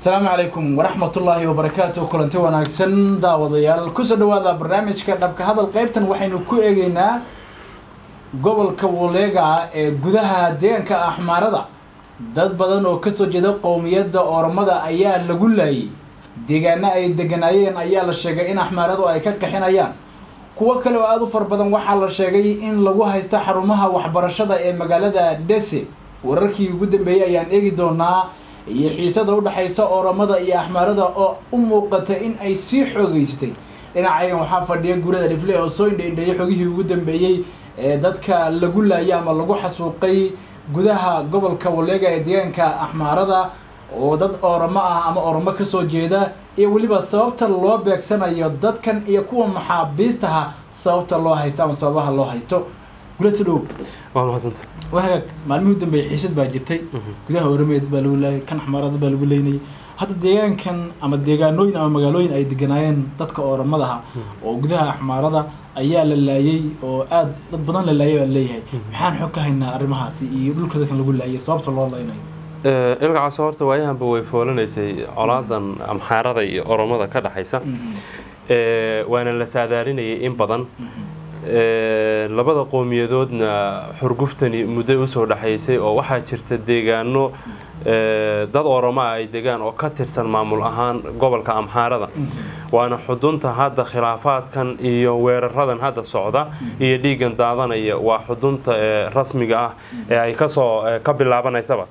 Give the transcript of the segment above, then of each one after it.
asalaamu calaykum waraxmatullaahi wabarakaatu kulanti wanaagsan daawadayaal kusoo dhawaada barnaamijka dhabka hadal qeybtan waxaynu ku eegeynaa gobolka waleega ee gudaha deegaanka axmaarada dad badan oo kasoo jeeda qowmiyadda oromada ayaa lagu laayay deegaano ay deganaayeen ayaa la sheegay in axmaaradu ay ka qaxinayaan kuwo kale oo aada u far badan waxaa la sheegay in lagu haysto xarumaha waxbarashada ee magaalada dhese wararkii ugu dambeeyey ayaan eegi doonaa iyo xiisada udhexaysa oromada iyo axmaarada oo u muuqata in ay sii xoogeysatay dhinacayan waxaa fadhiya gurada dhifle oo soo indhaindheeyay xogihii ugu dambeeyey ee dadka lagu laayay ama lagu xasuuqay gudaha gobolka waleega ee deegaanka axmaarada oo dad oromo ah ama oromo kasoo jeeda iyo weliba sababta loo beegsanayo dadkan iyo kuwa maxaabiistaha sababta loo haysto ama sababaha loo haysto gulasi dhow waa mahadsanta waa hagaag maalmihii u dambeeyay xiisad baa jirtay gudaha oromiya dad baa lagu laayay kan axmaarada dad baa lagu leynayay hadda deegaankan ama deegaanooyin ama magaalooyin ay deganaayeen dadka oromadaha oo gudaha axmaarada ayaa la laayay oo aad dad badan la laayay baa leeyahay maxaan xog ka haynaa arrimahaasi iyo dhulka dadkan lagu laayay sababta loo laynayo ilkacaas horta waayahanba way foolanaysay colaadan amxaarada iyo oromada ka dhexaysa waana la saadaalinayay in badan labada qowmiyadoodna xurguftani muddo usoo dhexaysay oo waxaa jirta deegaano dad oromaa ay degaan oo ka tirsan maamul ahaan gobolka amxaarada waana xudunta hadda khilaafaadkan iyo weeraradan hadda socda iyo dhiigan daadanaya waa xudunta rasmiga ah ee ay kasoo ka bilaabanaysaba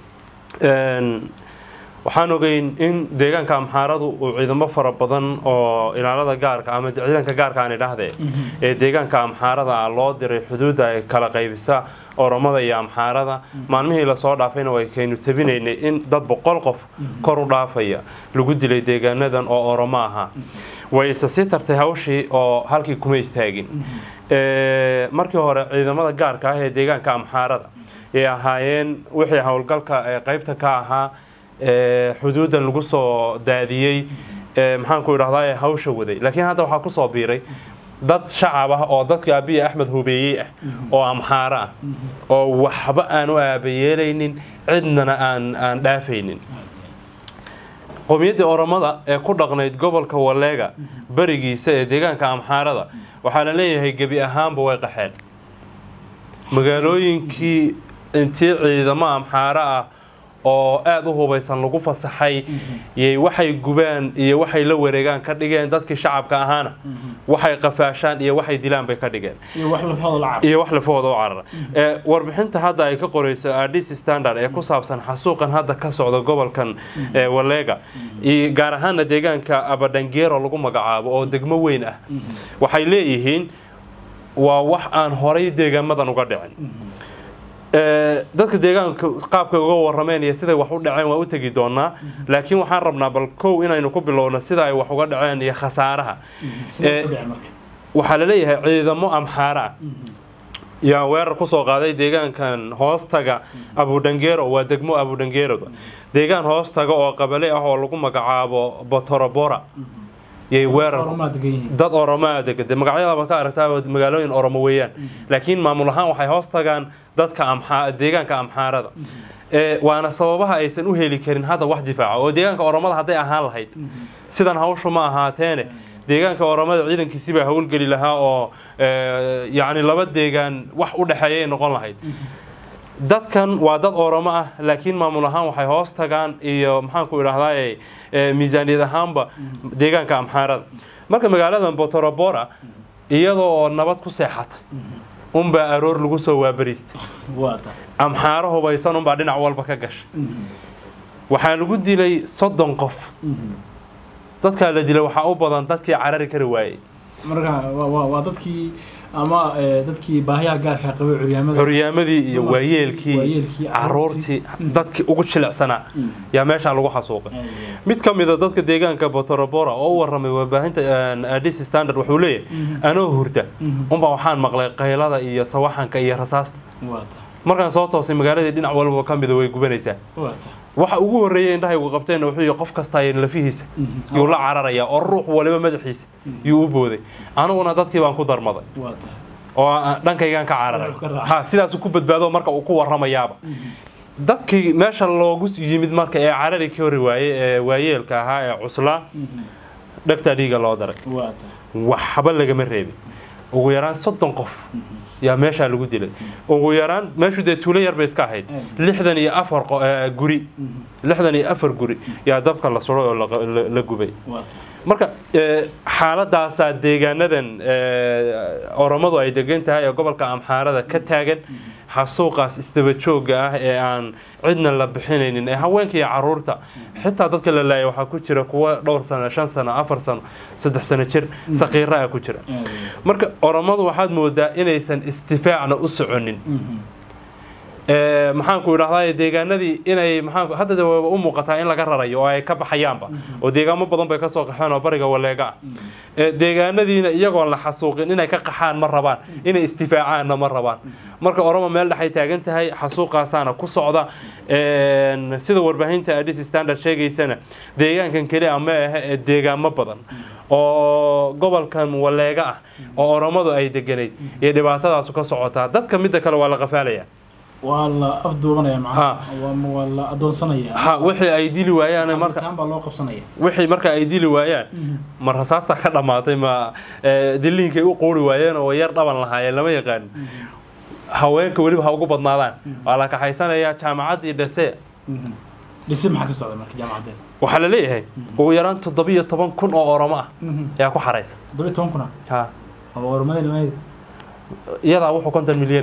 waxaan ogeyn in deegaanka amxaaradu uu ciidamo fara badan oo ilaalada gaarka ama ciidanka gaarka aan idhaahdee ee deegaanka amxaarada ah loo diray xuduudda ay kala qaybisa oromada iyo amxaarada maalmihii lasoo dhaafayna way kaynu tabinaynay in dad boqol qof kor u dhaafaya lagu dilay deegaanadan oo oromo ahaa way isa sii tartay hawshii oo halkii kuma istaagin markii hore ciidamada gaarka ah ee deegaanka amxaarada ay ahaayeen wixii howlgalka qaybta ka ahaa xuduudan lagu soo daadiyey maxaanku idhahdaa hawsha waday laakiin hadda waxaa kusoo biiray dad shacab ah oo dadka abiya axmed hubeeyey ah oo amxaaro ah oo waxba aan u aabayeelaynin cidnana aan aan dhaafaynin qowmiyaddii oromada ee ku dhaqnayd gobolka waleega berigiisa ee deegaanka amxaarada waxaa la leeyahay gebi ahaanba way qaxeen magaalooyinkii intii ciidamo amxaaro ah oo aada u hubaysan lagu fasaxay yay waxay gubaan iyo waxay la wareegaan ka dhigeen dadkii shacabka ahaana waxay qafaashaan iyo waxay dilaan bay ka dhigeen iyo wax lafahooda u carara warbixinta hadda ay ka qoreyso adis standard ee ku saabsan xasuuqan hadda ka socda gobolkan waleega gaar ahaana deegaanka abadhangero lagu magacaabo oo degmo weyn ah waxay leeyihiin waa wax aan horay deegaamadan uga dhicin dadka deegaanka qaabka uga warameen iyo siday wax u dhaceen waa u tegi doonaa laakiin waxaan rabnaa bal kow inaynu ku bilowno sida ay wax uga dhaceen iyo khasaaraha waxaa la leeyahay ciidamo amxaara ah yaa weerar kusoo qaaday deegaankan hoostaga abudhangero waa degmo abudhangeroda deegaan hoostaga oo qabale ah oo lagu magacaabo botorobora yay weerar dad oromaa degan de magacyadaba ka aragtaa magaalooyin oromo weeyaan laakiin maamul ahaan waxay hoos tagaan dadka deegaanka amxaarada waana sababaha aysan u heli karin hadda wax difaaca oo deegaanka oromada hadday ahaan lahayd sidan hawshu ma ahaateene deegaanka oromada ciidankiisi baa howlgeli lahaa oo yacni laba deegaan wax u dhexeeyay noqon lahayd dadkan waa dad oromo ah laakiin maamul ahaan waxay hoos tagaan iyo maxaanku idhahdaa miisaaniyad ahaanba deegaanka amxaarada marka magaaladan botorobora iyadoo oo nabad ku seexatay unbaa aroor lagu soo waabariistay amxaaro hubaysan unbaa dhinac walba ka gashay waxaa lagu dilay soddon qof dadkaa la dilay waxaa u badan dadkii carari kari waayey marka waa dadkii ama dadkii baahiyaha gaarka qabay curyaamada xuryaamadii iyo waayeelkii caruurtii dadkii ugu jilicsanaa yaa meeshaa lagu xasuuqay mid ka mida dadka deegaanka botorobora oo u waramay warbaahinta adis standard wuxuu leeyahay anoo hurda unbaa waxaan maqlay qaylada iyo sawaxanka iyo rasaasta markaan soo toosay magaaladii dhinac walba ka mida way gubanaysaa waxa ugu horreeyay indhahaygu qabteen wuxuu yihi qof kasta lafihiisa yuu la cararayaa oo ruux waliba madaxiisa yuu u booday aniguna dadkii baan ku darmaday oo dhankaygaan ka cararay ha sidaasuu ku badbaado marka uu ku waramayaaba dadkii meesha loogu yimid marka ee carari ka hori waaye ee waayeelka ahaa ee cuslaa dhegtaa dhiiga loo daray waa tahay waxba lagama reebin ugu yaraan soddon qof yaa meeshaa lagu dilay ugu yaraan meeshu dee tuulo yar bay iska ahayd lixdan iyo afar qo- eh, guri lixdan iyo afar guri yaa dabka la suray oo la- la- la gubay waa tahay marka eh, xaaladaasaa deegaanadan eh, oromadu ay degan tahay ee gobolka amxaarada ka taagan xasuuqaas isdaba joogga ah ee aan cidna la bixinaynin ee haweenka iyo caruurta xitaa dadka la laayay waxaa ku jira kuwa dhowr sano shan sano afar sano saddex sano jir saqiira ah ku jira aad iyo aad. marka oromadu waxaad moodaa inaysan istifaacna u soconin Ee, maxaanku idhahdaa deegaanadii inay maxaanku hadda de wayba u muuqataa in laga rarayo oo ay ka baxayaanba oo deegaamo badan bay kasoo qaxeen oo bariga waleega ah Ee, deegaanadiina iyagoon la xasuuqin inay ka qaxaan ma rabaan inay istifaacaanna ma rabaan marka oromo meel dhexay taagan tahay xasuuqaasaana ku socda Een, sida warbaahinta adis standard sheegaysana deegaankan keliya ma ahe ee deegaamo badan oo gobolkan waleega ah oo oromadu ay deganayd iyo dhibaatadaasu ka socotaa dadka midda kale waa la qafaalaya waa la afduubanaya Ha. macnaha waa waa la adoonsanaya ha wixii ay dili waayaan marka markaan baa loo qabsanaya wixii marka ay dili waayaan ma rasaasta ka dhammaatay ma eh, diliinkay u quuri waayeen oo yar dhaban lahaayeen lama yaqaan haweenka weliba ha ugu badnaadaan waa la kaxaysanayaa jaamacaddii dhase dhisi maxaa ka socda marka jaamacadeed waxaa la leeyahay ugu yaraan toddobiyo toban kun oo oromo ah ayaa ku xaraysa toddobiyo toban kuna ha ama oromada nimadeeda iyadaa wuxuu konton milyan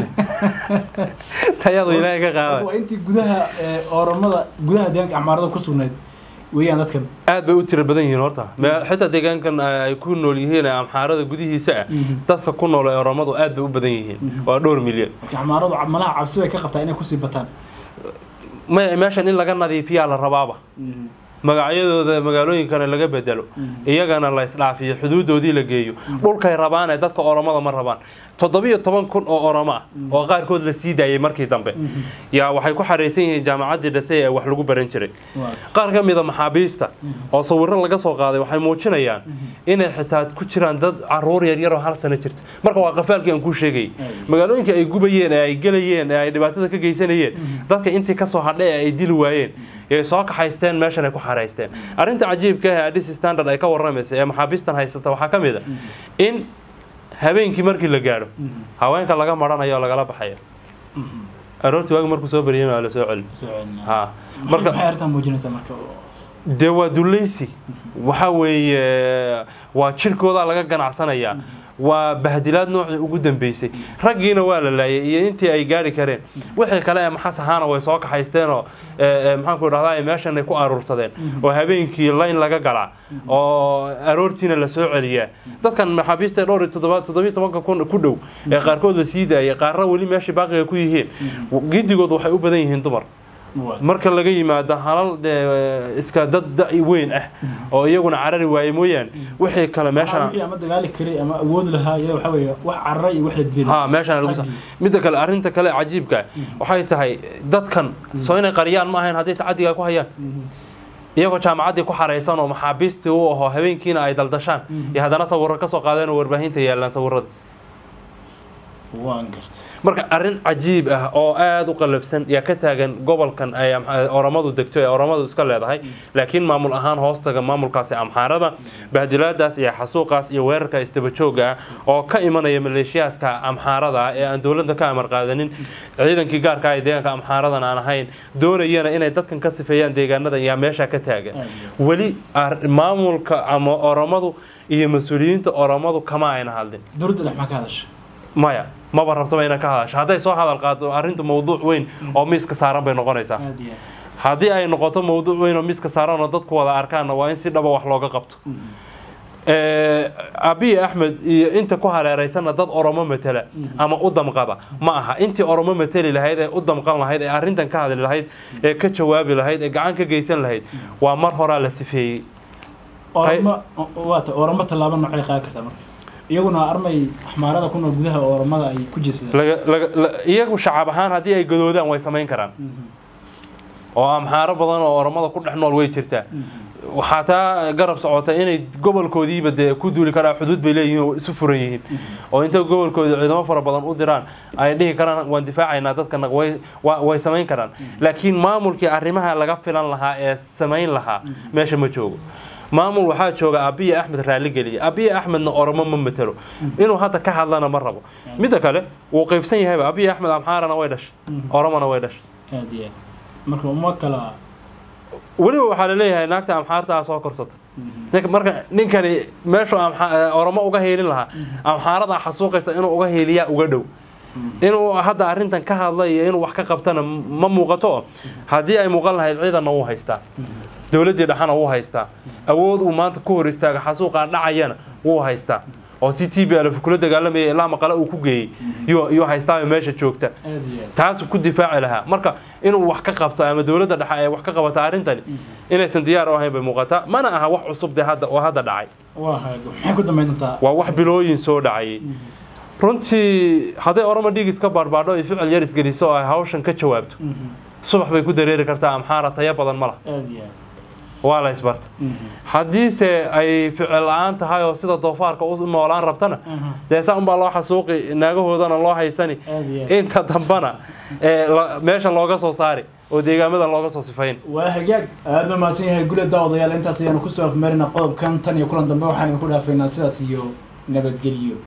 tayadu ilaahay ka qaaday waa intii gudaha ee, oromada gudaha deegaanka acmaarada ku sugnayd weeyaan dadkan aad bay u tiro badan yihiin horta Meel- xitaa deegaankan ay ku nool yihiin ee amxaarada gudihiisa ah dadka ku nool ee oromadu aad bay u badan yihiin waa dhowr milyan marka acmaaradu malaha cabsi bay ka qabtaa inay kusii bataan may meeshan in laga nadiifiyaa la rabaaba magacyadooda magaalooyinkana laga bedelo iyagana la isdhaafiyo xuduudoodii la geeyo dhulkay rabaan ee dadka oromada ma rabaan toddobiyo toban kun oo oromo ah oo qaarkood la sii daayay markii dambe yaa waxay ku xaraysan yihiin jaamacaddii dhase ee wax lagu baran jiray waa qaar ka mida maxaabiista oo sawiro laga soo qaaday waxay muujinayaan inay xitaa ku jiraan dad caruur yaryar oo hal sano jirta marka waa qafaalkii aan kuu sheegayay magaalooyinka ay gubayeen ee ay gelayeen ee ay dhibaatada ka geysanayeen dadka intii kasoo hadhay ee ay dili waayeen ee soo kaxaysteen meeshan ay ku xaraysteen arrinta cajiibka ah ee adis standard ay ka waramaysa ee maxaabiistan haysata waxaa ka mid a in habeenkii markii la gaadho haweenka laga maranayo oo lagala baxayo aroortii waagi markuu soo baryay waa la soo celi ha marka maxay arrintan muujinaysaa marka dee waa dulaysi waxa weeye waa jirkooda laga ganacsanayaa waa bahdilaad noocii ugu dambeysay raggiina waa la laayay iyo intii ay gaari kareen wixii kale ee maxas ahaana way soo kaxaysteen oo maxaanku idhahdaa meeshan ay ku aruursadeen oo habeenkii layn laga galaa oo aroortiina la soo celiyaa dadkan maxaabiista dhowr iyo toddoba toddobiyo tobanka kun ku dhow ee qaarkood la sii daayay qaarna weli meeshii baaqiga ku yihiin gidigood waxay u badan yihiin dumar marka laga yimaado halal dee iska dad da' weyn ah oo iyaguna carari waaye mooyaane wixii kale meeshan wixii ama dagaali kari ama awood lahaa iyada waxa weeye wax carara iyo wax la dilay ha meeshan lagu midda kale arrinta kale cajiibka waxay tahay dadkan soo inay qariyaan ma ahayn hadday tacadiga ku hayaan iyagoo jaamacaddii ku xaraysan oo maxaabiistii u aho habeenkiina ay daldashaan iyo haddana sawirro ka soo qaadeen oo warbaahinta yaallaan sawirrada waan gartay marka arrin cajiib ah oo aada u qalafsan yaa ka taagan gobolkan ay oromadu degto ee oromadu iska leedahay laakiin maamul ahaan hoostaga maamulkaasi amxaarada bahdilaadaas iyo xasuuqaas iyo weerarka isdabajooga ah oo ka imanaya maleeshiyaadka amxaarada ah ee aan dowladda ka amar qaadanin ciidankii gaarka ah ee deegaanka amxaaradan aan ahayn doonayana inay dadkan ka sifeeyaan deegaanadan yaa meesha ka taagan weli maamulka ama oromadu iyo mas-uuliyiinta oromadu kama ayna hadlin dowladda dhex maa ka hadasha maya maba rabtaba ina ka hadasho hadday soo hadal qaado arrintu mawduuc weyn oo miiska saaran bay noqonaysaa aad iyo aad haddii ay noqoto mawduuc weyn oo miiska saaran oo dadku wada arkaanna waa in si dhaba wax looga qabto abiy axmed iyo inta ku hareeraysanna dad oromo matela ama u damqada ma aha intii oromo mateli lahayd ee u damqan lahayd ee arrintan ka hadli lahayd ee ka jawaabi lahayd ee gacan ka geysan lahayd waa mar horaa la sifeeyey oramo waata oramo tallaabo noocay qaadi kartaa marka iyaguna armay axmaarada ku nool gudaha oromada ay ku jeesadaan laga- laga- la- iyagu shacab ahaan haddii ay gadoodaan way samayn karaan oo amxaaro badan oo oromada ku dhex nool way jirtaa waxaa taa garab socota inay gobolkoodiiba dee ku duuli karaan xuduud bay leeyihiin oo isu furan yihiin oo intay gobolkooda ciidamo fara badan u diraan ay dhihi karaan waan difaacaynaa dadkana way wa- way samayn karaan laakiin maamulkii arrimaha laga filan lahaa ee samayn lahaa meesha ma joogo maamul waxaa jooga abiya axmed raaligeliya abiya axmedna oromo ma matelo inuu hadda ka hadlana ma rabo midda kale wuu qaybsan yahayba abiya axmed amxaarana way dhashay oromona way dhashay aad iyo aad marka uma kala weliba waxaa laleeyahay naagta amxaartaa soo korsata ninka- marka ninkani meeshuu amxa- eh, oromo uga heelin lahaa amxaarada xasuuqaysa inuu uga heeliyaa uga dhow inuu hadda arrintan ka hadla iyo inuu wax ka qabtana ma muuqato oo haddii ay muuqan lahayd ciidanna wuu haystaa dowladdii dhexana wuu haystaa awood uu maanta ku hor istaaga xasuuqaa dhacayana wuu haystaa oo t t b alf kula dagaalamaya ilaa maqale uu ku geeyey yuu yuu haystaa meesha joogta aad iyo aad taasuu ku difaaci lahaa marka inuu wax ka qabto ama dowladda dhexe ay wax ka qabato arrintani inaysan diyaar u ahayn bay muuqataa mana aha wax cusub dee hadda oo hadda dhacay waa haago maxay ku dambayn doontaa waa wax bilooyin soo dhacayay runtii hadday oromo dhiigis ka baarbadho ay ficil yar isgeliso oo ay hawshan ka jawaabto Mhm. subax bay ku dareeri kartaa amxaara tayo badan ma laha aad iyo aad waa la isbarta Mhm. haddiise ay ficil la-aan tahay oo sida doofaarka u noolaan rabtana Mhm. dee saa unbaa loo xasuuqi naagahoodana loo haysani aad iyo aad inta dambana ee la- meesha looga soo saari oo deegaamadan looga soo sifayn waa hagaag aada u mahadsan yahay gule daawadayaal intaas ayaanu kusoo afmarina qodobkan tan iyo kulan dambe waxaan idinku dhaafaynaa sidaas iyo nabadgelyo